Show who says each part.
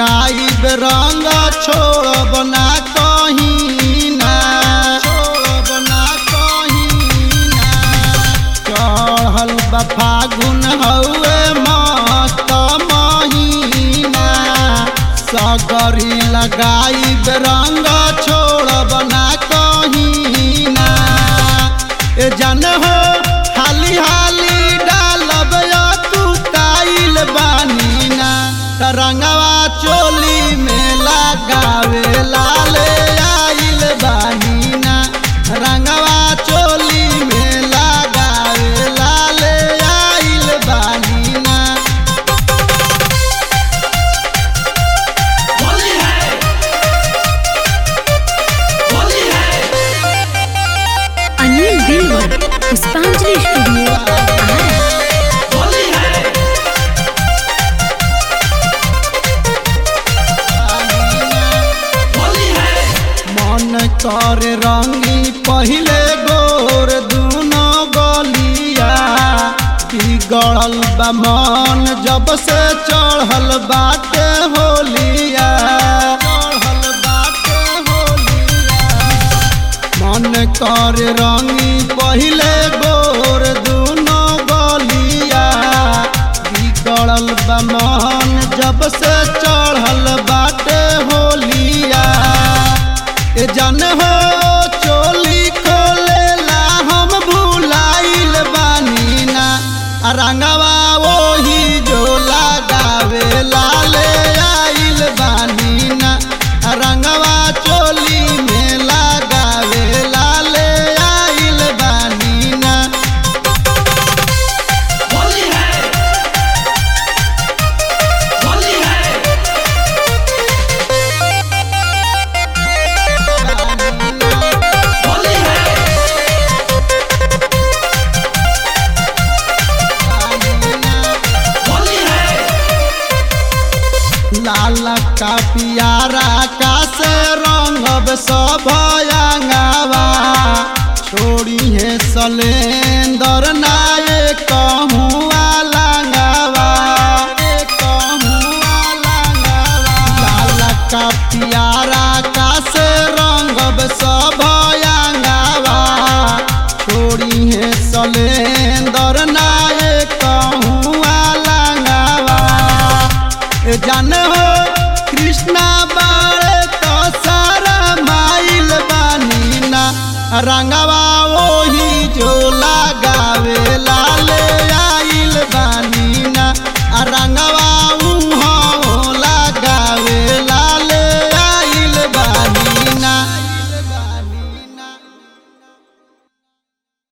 Speaker 1: लगाई रंग छोड़ब ना कहीं ना छोड़ब ना कहीं ना चढ़ल बा फागुन हउए मस्त महीना सगरी लगाई रंग छोड़ब ना कहीं ना ए जन हो हाली हाली डालब या तू काइल बानी ना तरंगवा चोली में लगावे लाले आइल बानी ना रंगवा चोली में लगावे लाले आइल बानी ना
Speaker 2: होली है होली है
Speaker 3: अनिल दिलवर पुष्पांजलि स्टूडियो आरा
Speaker 2: होली है होली है
Speaker 1: मन कर रंगी पहले गोर दूनो गलिया बिगड़ल बा मन जब से चढ़ल बाटे होलिया चढ़ल बाटे होलिया मन कर रंगी पहले गोर दूनो गलिया बिगड़ल बा मन जब से चढ़ल बाटे होलिया ए जन हो चोली खोलेला हम भुलाइल बानी ना आ रंगवा ओही जो लगावे लाले आइल बानी ना आ रंगवा चोली में लगावे लाले आइल बानी ना
Speaker 2: होली है होली है होली है होली है
Speaker 1: लाल का पियारा का से रंगब सब अंगावा छोड़ी है सलेंदर नाये कहूँ लंगावा लाल का पियारा का से रंगब सब अंगावा छोड़ी है सलेंदर नाये कहूँ लंगावा ए जान हो कृष्णा बारे तो सारा माइल बानी ना रंगा